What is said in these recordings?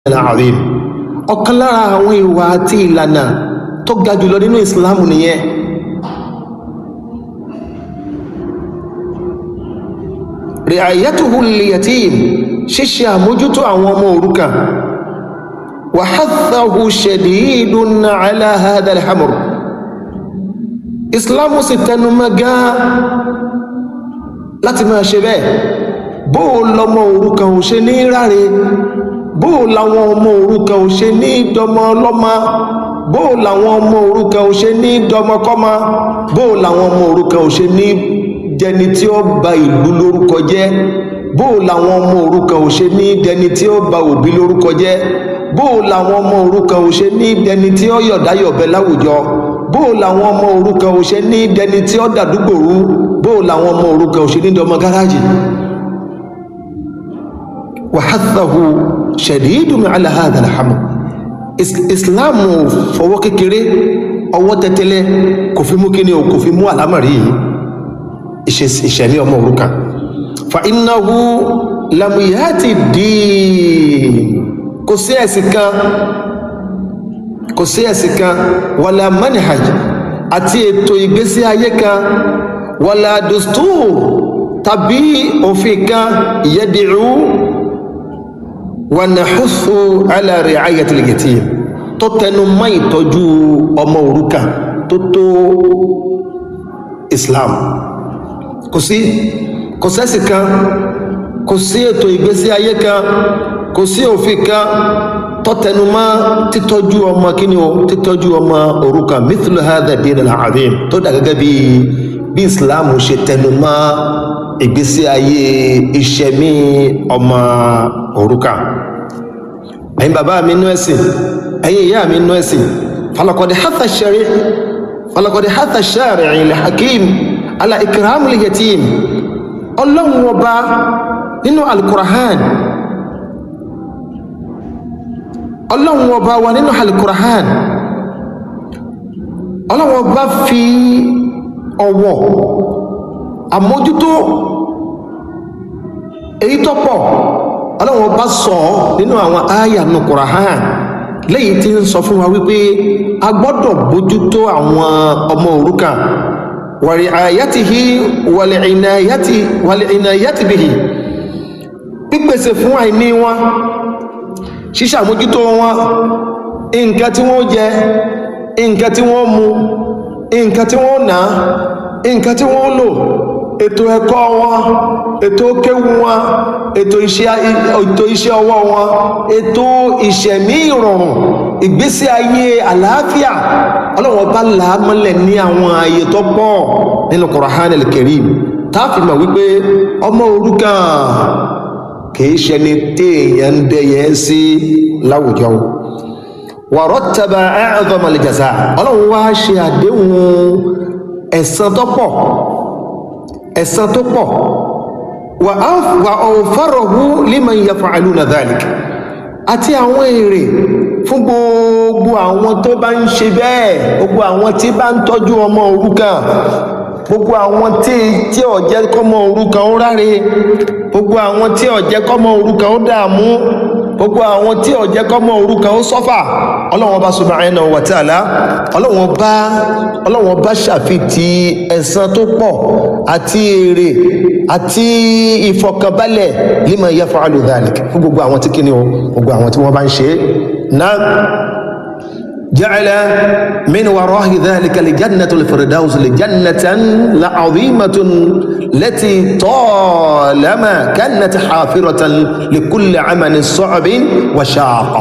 al-azim ọ̀kan lára àwọn ìwà àti ìlànà tó ga jùlọ nínú ìsìláàmù nìyẹn ri'ayatuhu lil-yatim ṣíṣe àmójútó àwọn ọmọ òrukàn wa hathahu shadidun ala hadha al-hamr ìsìláàmù sì tẹnumọ́ gan láti máa ṣe bẹ́ẹ̀ bó lọmọ òrukàn ò ṣe ní ráre bó làwọn ọmọ òrukàn ò ṣe ní dọmọ ọlọ́mọ bó làwọn ọmọ òrukàn ò ṣe ní dọmọkọ́mọ bó làwọn ọmọ òrukàn ò ṣe ní dẹni tí ó ba ìlú lórúkọ jẹ́ bó làwọn ọmọ òrukàn ò ṣe ní dẹni tí ó ba òbí lórúkọ jẹ́ bó làwọn ọmọ òrukàn ò ṣe ní dẹni tí ó yọ̀dáyọ̀bẹ láwùjọ bó làwọn ọmọ òrukàn ò ṣe ní dẹni tí ó dàdúgbò rú bó làwọn ọmọ òrukàn ò ṣe ní dọmọ gáràjì wàhátàhù ṣẹ̀dídùn ala hadha alhamd islamu fọwọ́ kékeré ọwọ́ tẹ́tẹ́lẹ́ kò fi mú kíní o kò fi mú àlámọ̀rí ìṣẹ̀lẹ̀ ọmọ òrukàn fa innahu lam yati din kò sí ẹ̀sìn kan kò sí ẹ̀sìn kan wala manhaj àti ètò ìgbésí ayé kan wala dustur tàbí òfin kan yẹ́dìrú wanahusu ala ri'ayati al-yatim tó tẹnu mọ́ ìtọ́jú ọmọ òrukàn tó tó islam kò sí kò sẹ́sì kan kò sí ètò ìgbésí ayé kan kò sí òfin kan tó tẹnu mọ́ títọ́jú ọmọ kíni o títọ́jú ọmọ òrukàn mithlu hadha ad-din al-azim tó dà gẹ́gẹ́ bí bí islam ṣe tẹnu mọ́ ìgbésí ayé ìṣẹ̀mí ọmọ òrukàn ẹ̀yin bàbá mi nú ẹ̀sìn ẹ̀yin ìyá mi nú ẹ̀sìn falakọ̀dẹ̀ hátà ṣẹ̀rí falakọ̀dẹ̀ hátà ṣẹ̀rí ilẹ̀ hakim ala ikram li yatim ọlọ́run ọba nínú alkurahan ọlọ́run ọba wa nínú alkurahan ọlọ́run ọba fi ọwọ́ àmójútó èyí tó pọ̀ ọlọ́run bá sọ nínú àwọn àyà nù Kùránì lẹ́yìn tí ń sọ fún wa wípé a gbọ́dọ̀ bójútó àwọn ọmọ òrukàn wàrí àyàtìhí wàlẹ̀ ìnàyàtì bìhì pípèsè fún àìní wọn ṣíṣàmójútó wọn nǹkan tí wọ́n jẹ nǹkan tí wọ́n mu nǹkan tí wọ́n ná nǹkan tí wọ́n lò ètò ẹ̀kọ́ wọn ètò kéwú wọn ètò iṣẹ́ ọwọ́ wọn ètò ìṣẹ̀mí ìrọ̀rùn ìgbésí ayé àlàáfíà ọlọ́wọ́n bá làámọ́lẹ̀ ní àwọn ààyè tó pọ̀ nínú Qur'an al-Karim táàfin mọ̀ wípé ọmọ òrukàn kìí ṣẹni téèyàn ń dẹyẹ sí láwùjọ wa rattaba a'zama al-jaza ọlọ́run wá ṣe àdéhùn ẹ̀san tó pọ̀ ẹ̀san tó pọ̀ wà ọ̀fọ́rọ̀hú liman yaf'aluna dhalik àti àwọn èrè fún gbogbo àwọn tó bá ń ṣe bẹ́ẹ̀ gbogbo àwọn tí bá ń tọ́jú ọmọ òrukàn gbogbo àwọn tí tí ó jẹ́ kọ́mọ òrukàn ó ráre gbogbo àwọn tí ó jẹ́ kọ́mọ òrukàn ó dààmú gbogbo àwọn tí ó jẹ́ kọ́mọ òrukàn ó sọ́fà ọlọ́wọ́n bá subhanahu wa ta'ala ọlọ́wọ́n bá ọlọ́wọ́n bá ṣàfitì ẹ̀san tó pọ̀ àti èrè àti ìfọkànbalẹ̀ liman yaf'alu dhalik fún gbogbo àwọn tí kíni o gbogbo àwọn tí wọ́n bá ń ṣe náà جعل من وراء ذلك لجنة الفردوس لجنة لعظيمة التي طالما كانت حافرة لكل عمل صعب وشاق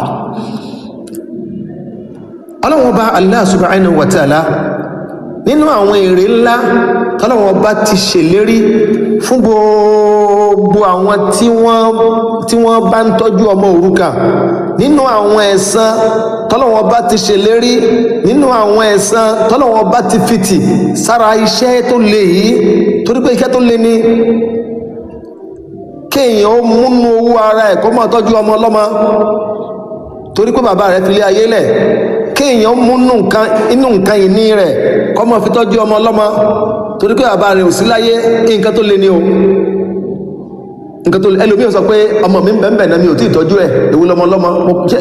ọlọ́wọ́n bá Allah subhanahu wa ta'ala nínú àwọn èrè ńlá tọ́lọ́wọ́n bá ti ṣèlérí fún gbogbo àwọn tí wọ́n tí wọ́n bá ń tọ́jú ọmọ òrukàn nínú àwọn ẹ̀san tọ́lọ́wọ́n bá ti ṣèlérí nínú àwọn ẹ̀san tọ́lọ́wọ́n bá ti fìtì sára iṣẹ́ tó le yìí torí pé iṣẹ́ tó le ni kéèyàn ó múnú owó ara ẹ̀ kó máa tọ́jú ọmọ ọlọ́mọ torí pé bàbá rẹ̀ fi lé ayé lẹ̀ kéèyàn mú inú nǹkan ìní rẹ̀ kó máa fi tọ́jú ọmọ ọlọ́mọ torí pé bàbá rẹ̀ ò sí láyé nǹkan tó le ni o nǹkan tó ẹlòmíràn sọ pé ọmọ mi ń bẹ̀ẹ̀ náà mi ò tí ì tọ́jú ẹ̀ èwo lọmọ lọ́mọ mo ṣe